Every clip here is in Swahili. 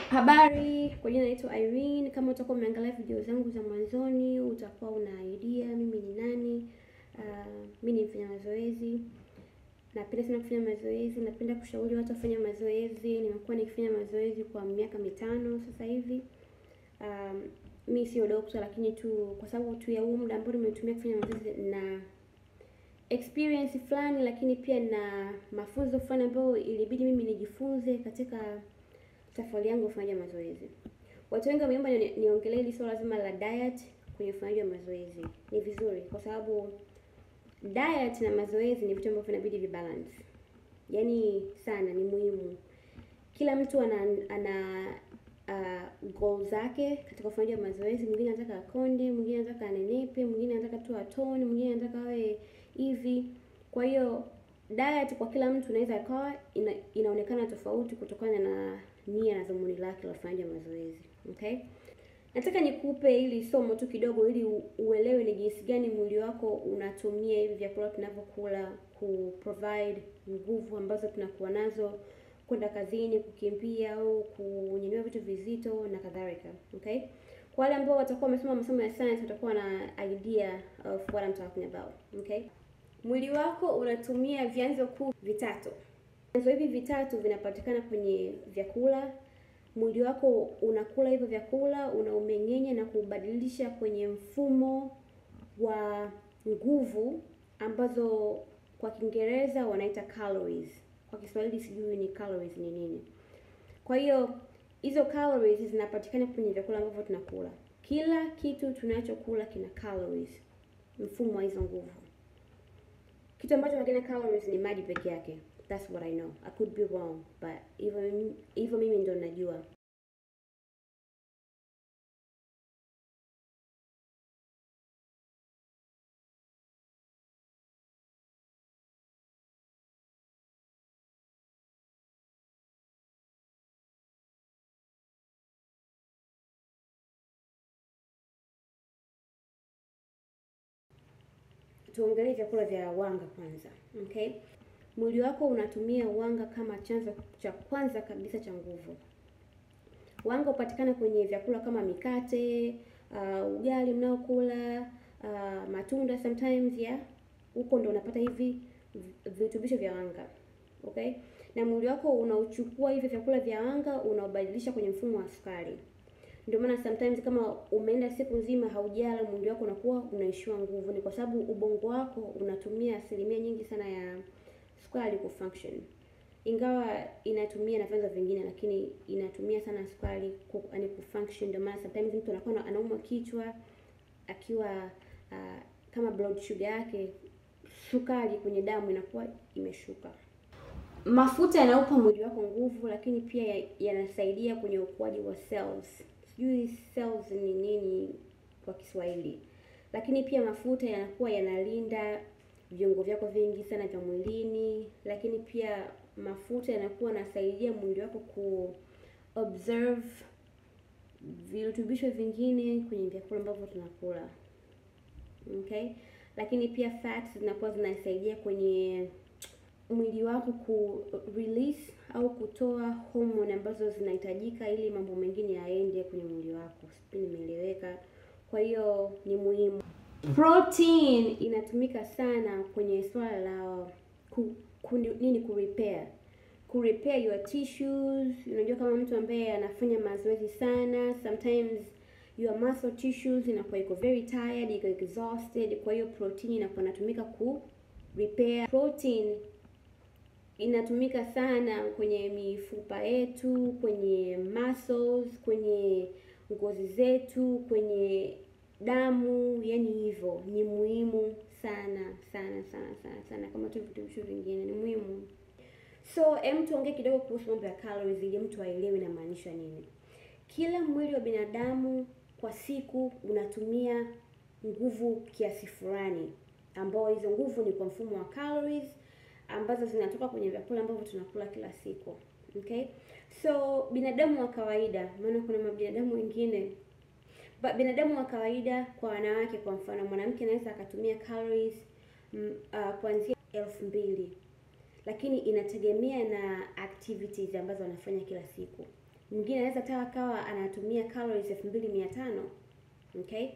Habari, kwa jina naitwa Irene. Kama utakuwa umeangalia video zangu za mwanzoni, utakuwa una idea mimi ni nani. Uh, mimi ni mfanya mazoezi, napenda sana kufanya mazoezi, napenda kushauri watu wafanye mazoezi. Nimekuwa nikifanya mazoezi kwa miaka mitano sasa hivi. Um, mi sio dokta, lakini tu kwa sababu tu ya huu muda ambao nimetumia kufanya mazoezi na experience fulani, lakini pia na mafunzo fulani ambayo ilibidi mimi nijifunze katika safari yangu kufanya mazoezi. Watu wengi wameomba ni- niongelee hili swala zima la diet kwenye ufanyaji wa mazoezi. Ni vizuri kwa sababu diet na mazoezi ni vitu ambavyo vinabidi vibalance, yaani sana, ni muhimu. Kila mtu ana ana uh, goal zake katika ufanyaji wa mazoezi. Mwingine anataka akonde, mwingine anataka anenepe, mwingine anataka tu atone, mwingine anataka awe hivi. Kwa hiyo diet kwa kila mtu inaweza ikawa ina, inaonekana tofauti kutokana na nia na dhumuni lake la ufanyaji wa mazoezi. Okay? Nataka nikupe hili somo tu kidogo ili u- uelewe ni jinsi gani mwili wako unatumia hivi vyakula tunavyokula ku provide nguvu ambazo tunakuwa nazo kwenda kazini, kukimbia au kunyanyua vitu vizito na kadhalika. Okay? Kwa wale ambao watakuwa wamesoma masomo ya science watakuwa na idea of what I'm talking about. Okay? Mwili wako unatumia vyanzo kuu vitatu. Vyanzo hivi vitatu vinapatikana kwenye vyakula. Mwili wako unakula hivyo vyakula, unaumeng'enya na kubadilisha kwenye mfumo wa nguvu ambazo kwa Kiingereza wanaita calories. Kwa Kiswahili sijui ni calories ni nini. Kwa hiyo hizo calories zinapatikana kwenye vyakula ambavyo tunakula. Kila kitu tunachokula kina calories, mfumo wa hizo nguvu. Kitu ambacho hakina calories ni maji peke yake. That's what I know. I could be wrong, but hivyo mimi- hivyo mimi ndo najua. Tuongelee vyakula vya wanga kwanza. Okay? Mwili wako unatumia wanga kama chanzo cha kwanza kabisa cha nguvu. Wanga hupatikana kwenye vyakula kama mikate, uh, ugali mnaokula, uh, matunda sometimes yeah. Huko ndo unapata hivi vi- virutubisho vya wanga. Okay? Na mwili wako unauchukua hivi vyakula vya wanga unaobadilisha kwenye mfumo wa sukari. Ndio maana sometimes kama umeenda siku nzima haujala, mwili wako unakuwa unaishiwa nguvu. Ni kwa sababu ubongo wako unatumia asilimia nyingi sana ya sukari kufunction, ingawa inatumia na vyanzo vingine, lakini inatumia sana sukari ku, yani kufunction. Ndio maana sometimes mtu anakuwa na- anaumwa kichwa akiwa uh, kama blood sugar yake, sukari kwenye damu inakuwa imeshuka. Mafuta yanaupa mwili wako nguvu, lakini pia ya- yanasaidia kwenye ukuaji wa cells. Sijui cells ni nini kwa Kiswahili, lakini pia mafuta yanakuwa yanalinda viungo vyako vingi sana vya mwilini, lakini pia mafuta yanakuwa yanasaidia mwili wako ku observe virutubisho vingine kwenye vyakula ambavyo tunakula. Okay? Lakini pia fats zinakuwa zinasaidia kwenye mwili wako ku release au kutoa hormone ambazo zinahitajika ili mambo mengine yaende kwenye mwili wako. Sijui nimeeleweka. Kwa hiyo ni muhimu. Protein inatumika sana kwenye swala la ku, ku, nini ku repair ku repair your tissues. Unajua kama mtu ambaye anafanya mazoezi sana, sometimes your muscle tissues inakuwa iko very tired, iko exhausted. Kwa hiyo protein inakuwa inatumika ku repair. Protein inatumika sana kwenye mifupa yetu, kwenye muscles, kwenye ngozi zetu, kwenye damu, yani hivyo ni muhimu sana sana sana sana sana, kama tu virutubisho vingine ni muhimu. So hem, tuongee kidogo kuhusu mambo ya calories ili mtu aelewe inamaanisha nini. Kila mwili wa binadamu kwa siku unatumia nguvu kiasi fulani, ambao hizo nguvu ni kwa mfumo wa calories ambazo zinatoka kwenye vyakula ambavyo tunakula kila siku. Okay? So binadamu wa kawaida, maana kuna mabinadamu wengine Ba, binadamu wa kawaida kwa wanawake, kwa mfano, mwanamke anaweza akatumia calories mm, uh, kuanzia elfu mbili lakini inategemea na activities ambazo anafanya kila siku. Mwingine anaweza hata akawa anatumia calories elfu mbili mia tano okay.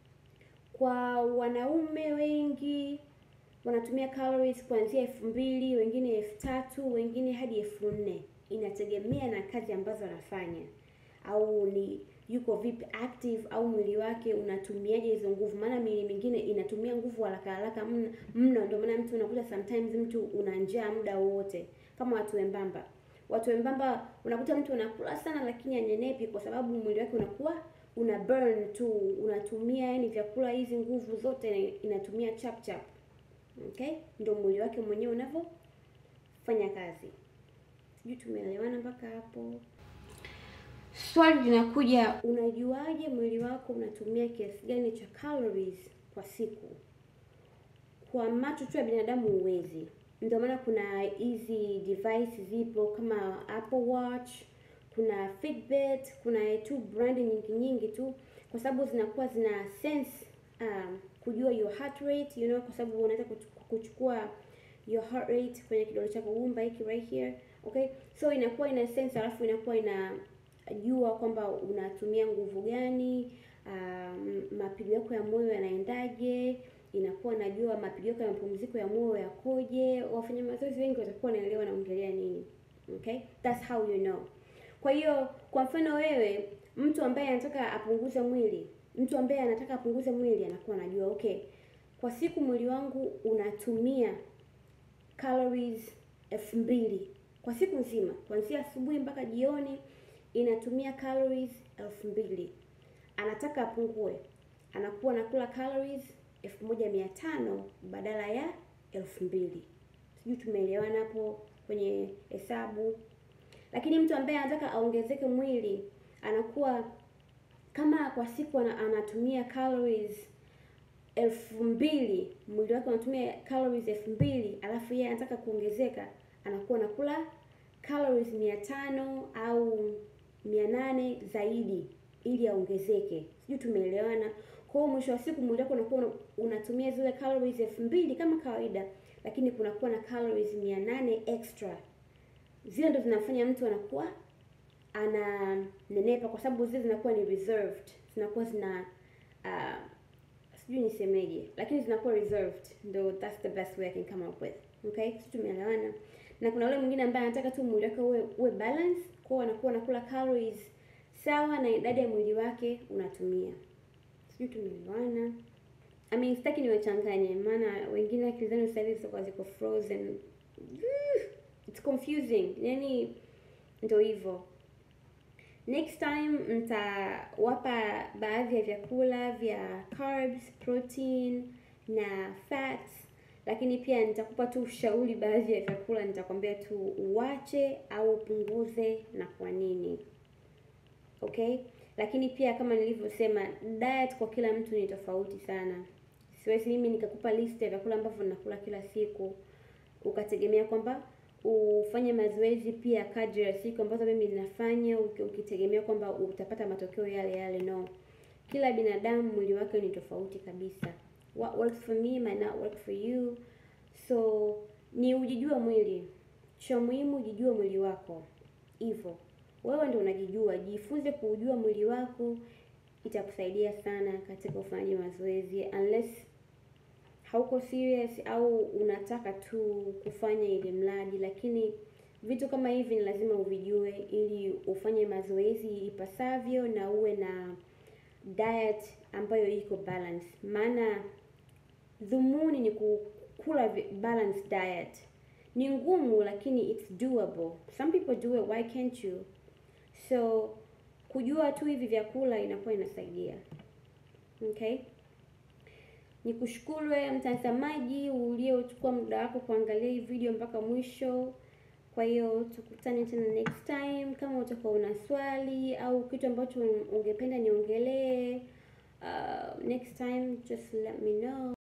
Kwa wanaume wengi wanatumia calories kuanzia elfu mbili wengine elfu tatu wengine hadi elfu nne Inategemea na kazi ambazo anafanya au ni yuko vipi active au mwili wake unatumiaje hizo nguvu, maana miili mingine inatumia nguvu haraka haraka mno. Ndio maana mtu unakuta sometimes mtu una njaa muda wote, kama watu wembamba. Watu wembamba unakuta mtu unakula sana, lakini anyenepi kwa sababu mwili wake unakuwa una burn tu, unatumia yani vyakula hizi nguvu zote inatumia chap chap. Okay, ndio mwili wake mwenyewe unavyofanya kazi. Sijui tumeelewana mpaka hapo? Swali linakuja, unajuaje mwili wako unatumia kiasi gani cha calories kwa siku? Kwa macho tu ya binadamu huwezi. Ndio maana kuna hizi device zipo kama Apple Watch, kuna Fitbit, kuna tu brand nyingi nyingi tu, kwa sababu zinakuwa zina sense um, kujua your heart rate you know, kwa sababu unaweza kuchukua your heart rate kwenye kidole chako gumba hiki right here okay, so inakuwa ina sense, alafu inakuwa ina jua kwamba unatumia nguvu gani, um, mapigo yako ya moyo yanaendaje, inakuwa najua mapigo yako ya mapumziko ya moyo yakoje. Wafanya mazoezi wengi watakuwa wanaelewa naongelea nini. Okay, that's how you know. Kwa hiyo kwa mfano wewe, mtu ambaye anataka apunguze mwili, mtu ambaye anataka apunguze mwili anakuwa anajua okay, kwa siku mwili wangu unatumia calories elfu mbili kwa siku nzima, kuanzia asubuhi mpaka jioni inatumia calories elfu mbili. Anataka apungue, anakuwa anakula calories elfu moja mia tano badala ya elfu mbili. Sijui tumeelewana hapo kwenye hesabu. Lakini mtu ambaye anataka aongezeke mwili anakuwa kama kwa siku anatumia calories elfu mbili, mwili wake unatumia calories elfu mbili, alafu yeye anataka kuongezeka, anakuwa anakula calories mia tano au mia nane zaidi ili aongezeke. Sijui tumeelewana. Kwa hiyo mwisho wa siku mwili wako unakuwa unatumia zile calories elfu mbili kama kawaida, lakini kunakuwa na calories mia nane extra. Zile ndo zinafanya mtu anakuwa ananenepa, kwa sababu zile zinakuwa ni reserved, zinakuwa zina uh, sijui nisemeje, lakini zinakuwa reserved, ndo that's the best way I can come up with. Okay, sisi tumeelewana. Na kuna yule mwingine ambaye anataka tu mwili wake uwe uwe balance, kwa hiyo anakuwa anakula calories sawa na idadi ya mwili wake unatumia. Sijui tumeelewana. I mean, sitaki niwachanganye, maana wengine akili zenu sasa hivi zitakuwa ziko frozen. It's confusing. Yaani ndio hivyo. Next time mtawapa baadhi ya vyakula vya carbs, protein na fats, lakini pia nitakupa tu ushauri baadhi ya vyakula, nitakwambia tu uwache au upunguze na kwa nini. Okay? Lakini pia kama nilivyosema, diet kwa kila mtu ni tofauti sana. Siwezi mimi nikakupa list ya vyakula ambavyo nakula kila siku ukategemea kwamba ufanye mazoezi pia kadri ya siku ambazo mimi ninafanya, ukitegemea kwamba utapata matokeo yale yale. No, kila binadamu mwili wake ni tofauti kabisa. What works for me might not work for you, so ni ujijua mwili. Cha muhimu ujijue mwili wako, hivyo wewe ndio unajijua. Jifunze kuujua mwili wako, itakusaidia sana katika ufanyaji mazoezi unless hauko serious au unataka tu kufanya ili mradi, lakini vitu kama hivi ni lazima uvijue ili ufanye mazoezi ipasavyo na uwe na diet ambayo iko balance. Maana dhumuni ni kukula balanced diet. Ni ngumu lakini it's doable. Some people do it, why can't you? So kujua tu hivi vyakula inakuwa inasaidia. Okay? Nikushukuru wewe mtazamaji uliochukua muda wako kuangalia hii video mpaka mwisho. Kwa hiyo tukutane tena next time. Kama utakuwa una swali au kitu ambacho ungependa niongelee uh, next time just let me know.